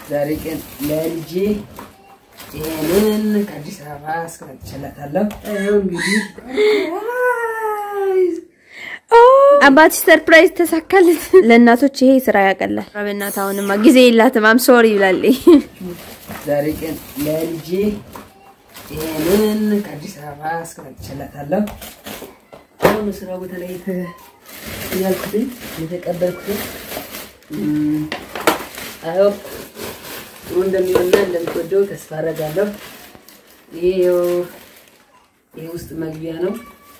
ዛሬ ቀን ለልጄ ይሄንን ከአዲስ አበባ አስቀምጬላታለሁ። ይኸው እንግዲህ አባትሽ ሰርፕራይዝ ተሳካለት። ለእናቶች ይሄ ስራ ያቀላል። በእናት አሁንማ ጊዜ የላትም አም ሶሪ ይብላል። ዛሬ ቀን ለልጄ ይሄንን ከአዲስ አበባ አስቀምጬላታለሁ። አሁን ስራ ቦታ ላይ ያልኩትን የተቀበልኩትን አዎ ጥሩ እንደሚሆንና እንደምትወደው ተስፋ አደርጋለሁ። ይሄ ይሄ ውስጥ መግቢያ ነው።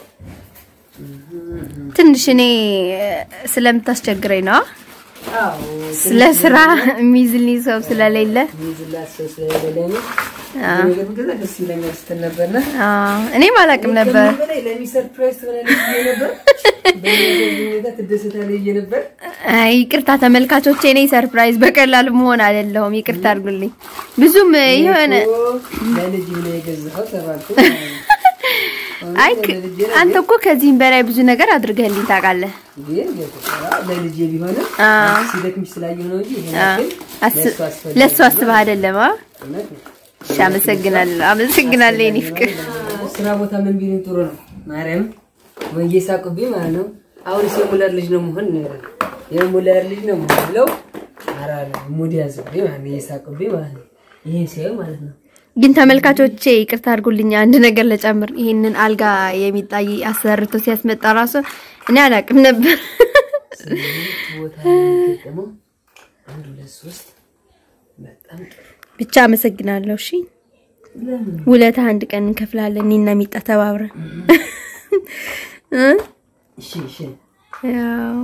ትንሽ እኔ ስለምታስቸግረኝ ነው። አዎ ስለ ስራ የሚይዝልኝ ሰው ስለሌለ ሚዝላት ሰው ስለሌለ ነው። ነገር ግን ደስ ይለኛል ስትል ነበርና አዎ፣ እኔም አላውቅም ነበር። ከምንም በላይ ለሚ ሰርፕራይዝ ትሆናለች ብዬ ነበር። በዚህ ሁኔታ ትደሰታለች ብዬ ነበር። አይ ይቅርታ ተመልካቾቼ፣ እኔ ሰርፕራይዝ በቀላሉ መሆን አይደለሁም። ይቅርታ አድርጉልኝ። ብዙም የሆነ እኮ ለልጅ ነው የገዛኸው ተባልኩ። አይ አንተ እኮ ከዚህም በላይ ብዙ ነገር አድርገህልኝ ታውቃለህ። ግን ለልጄ ቢሆንም አዎ። ሲደክምሽ ስላየሁ ነው እንጂ ይሄን አዎ። ያክል አስ- ለእሱ አስፈላጊ ለእሱ አስበህ አይደለም? አ? እውነት ነው። እሺ፣ አመሰግናለሁ፣ አመሰግናለሁ የኔ ፍቅር። ስራ ቦታ ምን ቢሉኝ ጥሩ ነው። ማርያም ወንጌ ሳቁብኝ ማለት ነው። አሁን የሙለር ልጅ ነው መሆን የሙለር ልጅ ነው መሆን ብለው ኧረ ሙድ ያዘብኝ ማለት ነው። እየሳቁብኝ ማለት ነው። ይሄን ሲያዩ ማለት ነው። ግን ተመልካቾቼ ይቅርታ አድርጉልኝ፣ አንድ ነገር ለጨምር። ይሄንን አልጋ የሚጣይ አሰርቶ ሲያስመጣ ራሱ እኔ አላውቅም ነበር። ስምንት ቦታ ነው የሚገጠመው። አንድ ሁለት ሶስት በጣም ጥሩ። ብቻ አመሰግናለሁ። እሺ ለምን ውለታ አንድ ቀን እንከፍላለን፣ እኔና ሚጣ ተባብረን እ? እሺ እሺ ያው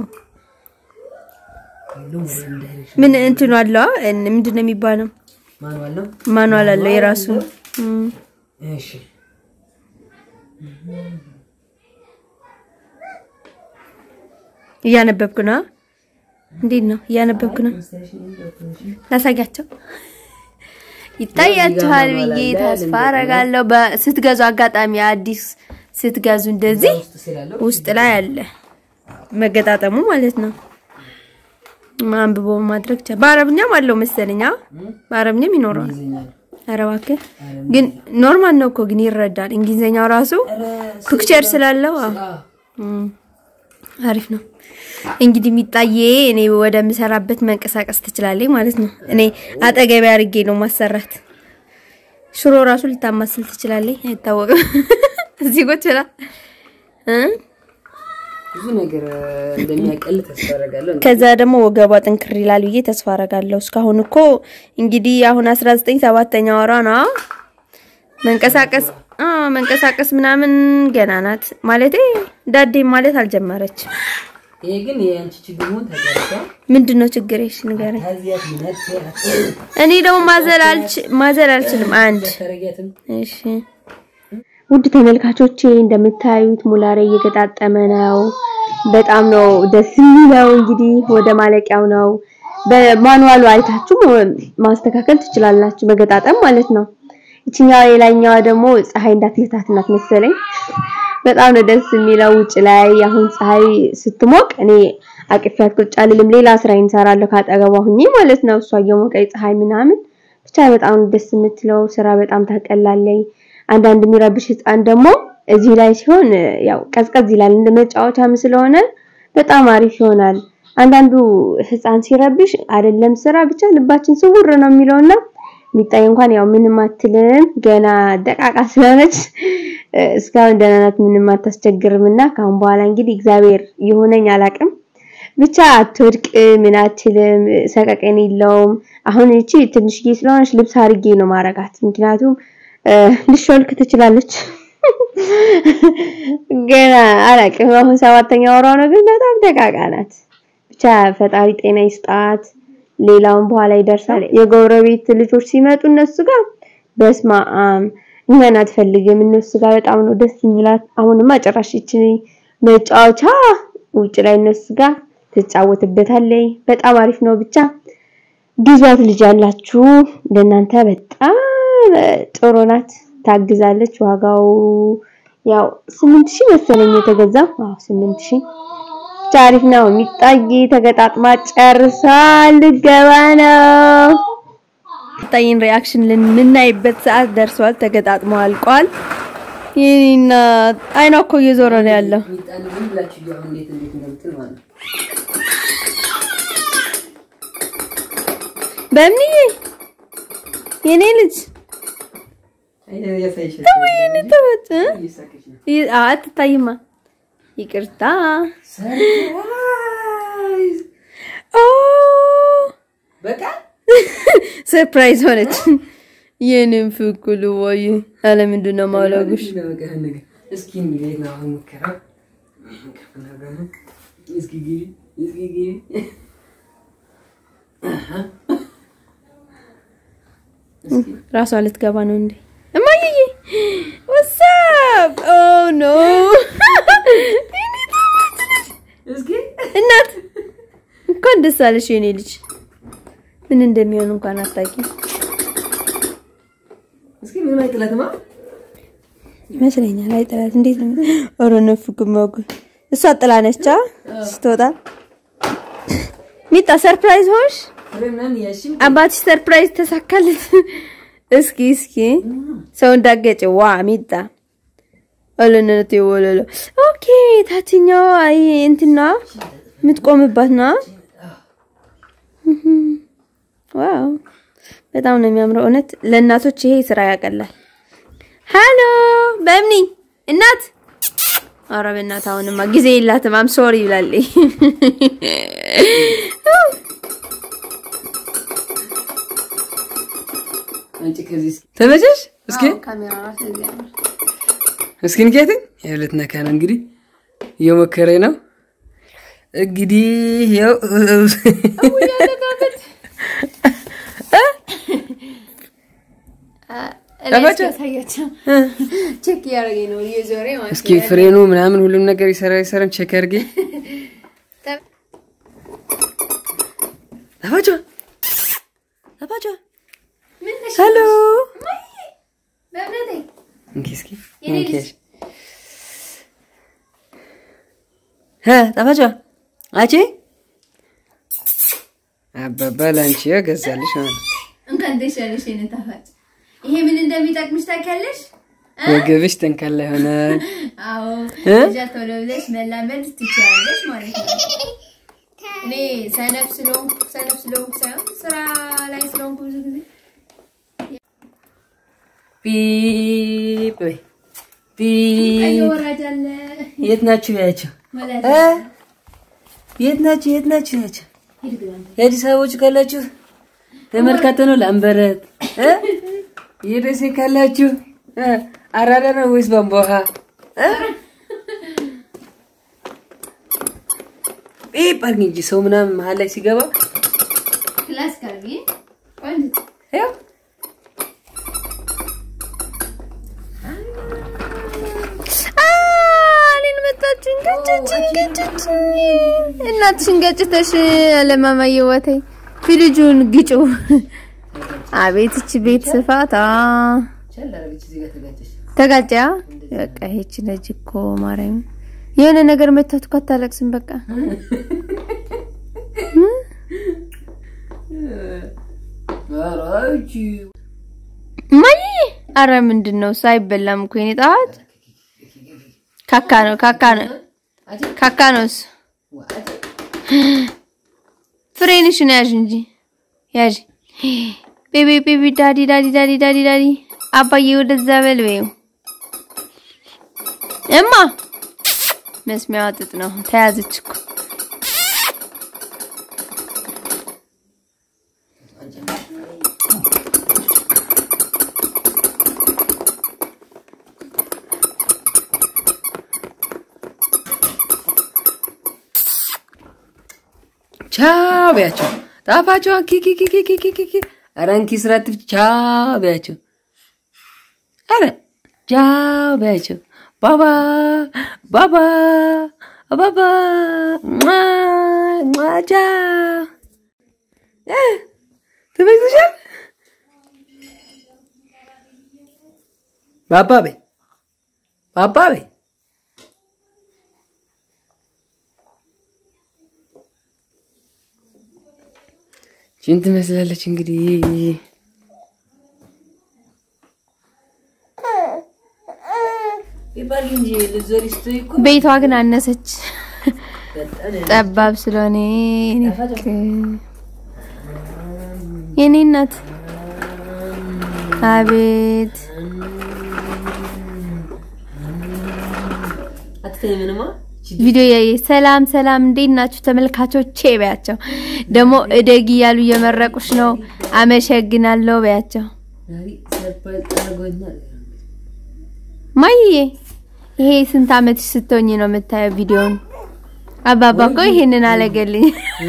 ሁሉም ወደ እንዳይሬክሽን ምን እንትኑ አለው አ? ምንድን ነው የሚባለው? ማንዋል ነው። ማኑዋል አለው የራሱ እም። እሺ እያነበብኩ ነው። እንዴት ነው? እያነበብኩ ነው። ላሳያቸው ይታያችኋል ብዬ ተስፋ አረጋለሁ። ስትገዙ አጋጣሚ አዲስ ስትገዙ እንደዚህ ውስጥ ስላለው ውስጥ ላይ አለ መገጣጠሙ ማለት ነው። አንብቦ ማድረግ ቻ በአረብኛም አለው መሰለኝ። አዎ በአረብኛም ይኖረዋል። ይዘኛል። ኧረ እባክህ ግን ኖርማል ነው እኮ ግን ይረዳል። እንግሊዝኛው ራሱ ፒክቸር ስላለው አዎ እም፣ አሪፍ ነው። እንግዲህ የሚጣዬ እኔ ወደምሰራበት መንቀሳቀስ ትችላለች ማለት ነው። እኔ አጠገቢ አድርጌ ነው ማሰራት። ሽሮ ራሱ ልታማስል ትችላለች፣ አይታወቅም። እዚህ ቁጭ ብላ እ ብዙ ነገር እንደሚያቀል ተስፋ አደርጋለሁ። ከዛ ደግሞ ወገቧ ጥንክር ይላል ብዬ ተስፋ አረጋለሁ። እስካሁን እኮ እንግዲህ አሁን 19 ሰባተኛ ወሯ ነው። መንቀሳቀስ አ መንቀሳቀስ ምናምን ገና ናት ማለቴ ዳዴ ማለት አልጀመረች። ይሄ ግን የአንቺ ችግር መሆን ተቀርቷል። ምንድነው ችግር? እሺ ንገረኝ። ታዚያት ምናት እኔ ደግሞ ማዘል አልች ማዘል አልችልም። አንድ ተረጋትም እሺ ውድ ተመልካቾቼ እንደምታዩት ሙላሬ እየገጣጠመ ነው። በጣም ነው ደስ የሚለው። እንግዲህ ወደ ማለቂያው ነው። በማኑዋሉ አይታችሁ ማስተካከል ትችላላችሁ፣ መገጣጠም ማለት ነው። ይችኛዋ የላይኛዋ ደግሞ ፀሐይ እንዳትመታት ናት መሰለኝ። በጣም ነው ደስ የሚለው። ውጭ ላይ አሁን ፀሐይ ስትሞቅ እኔ አቅፊያት ቁጭ አልልም። ሌላ ስራ እንሰራለሁ ካጠገቧ ሁኜ ማለት ነው። እሷ እየሞቀኝ ፀሐይ ምናምን ብቻ በጣም ነው ደስ የምትለው። ስራ በጣም ታቀላለኝ። አንዳንድ የሚረብሽ ህፃን ደግሞ እዚህ ላይ ሲሆን ያው ቀዝቀዝ ይላል እንደ መጫወቻም ስለሆነ በጣም አሪፍ ይሆናል። አንዳንዱ ህፃን ሲረብሽ አይደለም ስራ ብቻ ልባችን ስውር ነው የሚለውና ሚጣይ እንኳን ያው ምንም አትልም ገና ደቃቃ ስለሆነች እስካሁን ደህና ናት፣ ምንም አታስቸግርምና ካሁን በኋላ እንግዲህ እግዚአብሔር ይሆነኝ አላቅም ብቻ አትወድቅ ምን አትልም፣ ሰቀቀን የለውም። አሁን እቺ ትንሽዬ ስለሆነች ልብስ አርጌ ነው ማረጋት ምክንያቱም ልሾልክ ትችላለች። ገና አላቅም። አሁን ሰባተኛ ወሯ ነው፣ ግን በጣም ደቃቃ ናት። ብቻ ፈጣሪ ጤና ይስጣት። ሌላውን በኋላ ይደርሳል። የጎረቤት ልጆች ሲመጡ እነሱ ጋር በስማ እኛን አትፈልግም። እነሱ ጋር በጣም ነው ደስ የሚላት። አሁንማ ጭራሽ ይቺ መጫወቻ ውጭ ላይ እነሱ ጋር ትጫወትበታለች። በጣም አሪፍ ነው። ብቻ ግዟት ልጅ ያላችሁ ለእናንተ በጣም ጥሩ ናት። ታግዛለች። ዋጋው ያው ስምንት ሺህ መሰለኝ የተገዛው። አዎ ስምንት ሺህ ብቻ አሪፍ ነው። የሚጣይ ተገጣጥማ ጨርሳ ልገባ ነው። የምታይን ሪያክሽን የምናይበት ሰዓት ደርሷል። ተገጣጥሞ አልቋል። ይህና አይኗ እኮ እየዞረ ነው ያለው። ሚጣን ዝም ብላችሁ እዩ አሁን እንዴት እንዴት እንደምትል ማለት ነው። በምንዬ የኔ ልጅ አይ ያሳይሽ ወይኔ ተወት እ? እየሳቀች ነው። ይ- አ- አትታይማ። ይቅርታ ሰርፕራይዝ ኦ በቃ ሰርፕራይዝ ሆነች። የኔም ፍኩሉ ወይ አለ ምንድን ነው ማውለጉሽ? ምንድን ነው በቃ ይሄን ነገር? እስኪ እንዴት ነው አሁን ሙከራው? እስኪ ግቢ እስኪ ግቢ እስኪ ራሷ ልትገባ ነው እንዴ? እማዬ ወሳብ ኦ ኖ እስኪ እናት እንኳን ደስ አለሽ የኔ ልጅ። ምን እንደሚሆን እንኳን አታውቂ እስኪ ምን አይጥላትማ ይመስለኛል። አይጥላት እንዴት ነው? ኧረ ነፍ ግማጉ እሷ ጥላ ነች አ? ስትወጣ ሚጣ ሰርፕራይዝ ሆንሽ? ፍሬ ምናምን እያልሽም አባትሽ ሰርፕራይዝ ተሳካለት። እስኪ እስኪ ሰው እንዳገጨ ዋ ሚጣ አለነት የወለለ ኦኬ ታችኛው አይ እንትና የምትቆምባት ና ዋው በጣም ነው የሚያምረው። እውነት ለእናቶች ይሄ ስራ ያቀላል። ሃሎ በምኒ እናት ኧረ በእናት አሁንማ ጊዜ የላትም አም ሶሪ ይብላለች። አንቺ ከዚህ እስኪ ተመቸሽ? እስኪ ካሜራ ራሱ እዚህ ያምራል። እስኪ ንኬት የሁለት ነካ ነው እንግዲህ እየሞከረኝ ነው እንግዲህ ያው ጠፋች? ያሳያቸው ቼክ እያደረገኝ ነው እየዞረ ማለት እስኪ ፍሬኑ ምናምን ሁሉም ነገር ይሰራ ይሰራን ቼክ አድርጌ ጠፋች ጠፋች ሄሎ እንኪ እስኪ እንኪ እ ጠፋች አቺ አባባ ላንቺ ገዛልሽ ማለት ነው እንኳን ደስ ያለሽ የኔ ጣፋጭ። ይሄ ምን እንደሚጠቅምሽ ታውቂያለሽ? ወገብሽ ጠንካራ ይሆናል አዎ እ? እጃ ቶሎ ብለሽ መላመድ ትችያለሽ ማለት ነው። እኔ ሰነፍ ስለሆንኩ ሰነፍ ስለሆንኩ ሳይሆን ስራ ላይ ስለሆንኩ ብዙ ጊዜ ፒፕ በይ ቀይ ፒፕ ወራጅ አለ የት ናችሁ ያቸው ወላጅ እ? የት ናችሁ የት ናችሁ ያቸው ሂድ ግባ አንተ። የአዲስ አበቦች ካላችሁ ተመልካተ ነው ላምበረት እ? የደሴ ካላችሁ እ? አራዳ ነው ወይስ ቧንቧ ውሃ እ? ፒፕ አድርጊ እንጂ ሰው ምናምን መሀል ላይ ሲገባ ክላስ ካልቢ ቆንጆ ያው እኔን መጣችን ገጨችን ገጨችን እናትሽን ገጭተሽ አለማማዬ ወተይ ፊልጁን ግጩ አቤት እቺ ቤት ስፋታ ቸል አደረገች እዚህ ጋር ተጋጨች ተጋጫ በቃ ይቺ ልጅ እኮ ማርያም የሆነ ነገር መታት እኮ አታለቅስም በቃ አራቺ ማይ አረ ምንድን ነው ሳይበላም እኮ የኔ ጣት ካካ ነው ካካ ነው ካካ ነውስ ፍሬንሽን ያዥ እንጂ ያዥ ቤቢ ቤቢ ዳዲ ዳዲ ዳዲ ዳዲ ዳዲ አባዬ ወደዛ በል በይው እማ መስሚያዋ ጥጥ ነው ተያዘች እኮ ቻው በያቸው ጣፋቸው ኪኪኪኪኪኪኪ ኧረ እንኪ ስራት ቻው በያቸው ኧረ ቻው በያቸው ባባ ባባ ባባ ሟ ሟ ቻው እ ተመችቶሻል ባባ በይ ባባ በይ ቺን ትመስላለች እንግዲህ ይባል እንጂ ልትዞሪ ስትይ እኮ ቤቷ ግን አነሰች በጣም ጠባብ ስለሆነ እኔ የኔ እናት አቤት አትተይ ምንማ ቪዲዮ ያየ ሰላም ሰላም፣ እንዴት ናችሁ ተመልካቾቼ? በያቸው ደግሞ እደግ እያሉ እየመረቁሽ ነው። አመሰግናለሁ በያቸው። ዛሬ ሰርፕራይዝ አድርጎኛል። ማይዬ ይሄ ስንት አመት ስትሆኝ ነው የምታየው ቪዲዮውን? አባባ እኮ ይሄንን አለገልኝ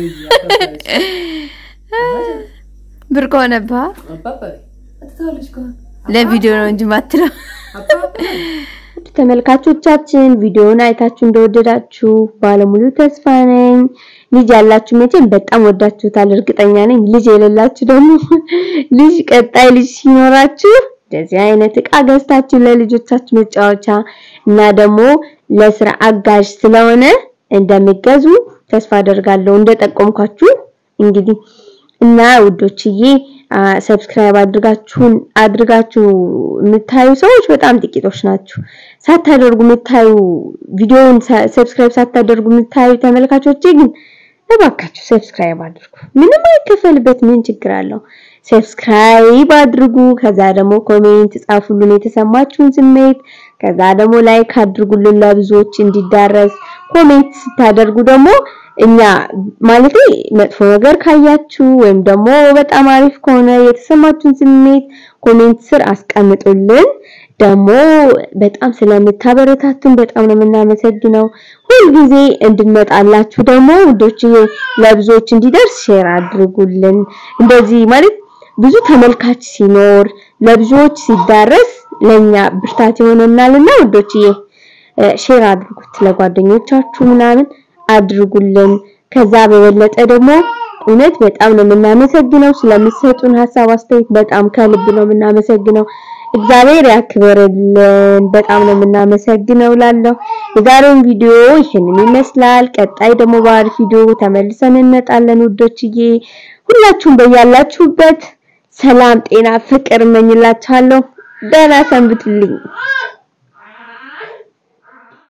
ብርቅ ሆነብህ። አባባ አትታለሽ እኮ ለቪዲዮ ነው እንጂ ማትለው አባባ ተመልካቾቻችን ቪዲዮውን አይታችሁ እንደወደዳችሁ ባለሙሉ ተስፋ ነኝ። ልጅ ያላችሁ መቼም በጣም ወዳችሁታል እርግጠኛ ነኝ። ልጅ የሌላችሁ ደግሞ ልጅ ቀጣይ ልጅ ሲኖራችሁ እንደዚህ አይነት እቃ ገዝታችሁ ለልጆቻችሁ መጫወቻ እና ደግሞ ለስራ አጋዥ ስለሆነ እንደሚገዙ ተስፋ አደርጋለሁ እንደጠቆምኳችሁ እንግዲህ እና ውዶችዬ ሰብስክራይብ አድርጋችሁን አድርጋችሁ የምታዩ ሰዎች በጣም ጥቂቶች ናችሁ። ሳታደርጉ የምታዩ ቪዲዮውን ሰብስክራይብ ሳታደርጉ የምታዩ ተመልካቾቼ ግን እባካችሁ ሰብስክራይብ አድርጉ። ምንም አይከፈልበት፣ ምን ችግር አለው? ሰብስክራይብ አድርጉ። ከዛ ደግሞ ኮሜንት ጻፉልን የተሰማችሁን ስሜት። ከዛ ደግሞ ላይክ አድርጉልን ለብዙዎች እንዲዳረስ። ኮሜንት ስታደርጉ ደግሞ እኛ ማለት መጥፎ ነገር ካያችሁ ወይም ደግሞ በጣም አሪፍ ከሆነ የተሰማችሁን ስሜት ኮሜንት ስር አስቀምጡልን። ደግሞ በጣም ስለምታበረታቱን በጣም ነው የምናመሰግነው። ሁልጊዜ እንድንመጣላችሁ ደግሞ ውዶች ለብዙዎች እንዲደርስ ሼር አድርጉልን። እንደዚህ ማለት ብዙ ተመልካች ሲኖር ለብዙዎች ሲዳረስ ለኛ ብርታት ይሆነናልና ውዶችዬ ሼር አድርጉት ለጓደኞቻችሁ ምናምን አድርጉልን። ከዛ በበለጠ ደግሞ እውነት በጣም ነው የምናመሰግነው ስለምትሰጡን ሀሳብ አስተያየት፣ በጣም ከልብ ነው የምናመሰግነው። እግዚአብሔር ያክብርልን። በጣም ነው የምናመሰግነው ላለው የዛሬውን ቪዲዮ ይሄንን ይመስላል። ቀጣይ ደግሞ በአሪፍ ቪዲዮ ተመልሰን እንመጣለን ውዶችዬ። ሁላችሁም በያላችሁበት ሰላም፣ ጤና፣ ፍቅር እመኝላችኋለሁ። ደህና ሰንብቱልኝ።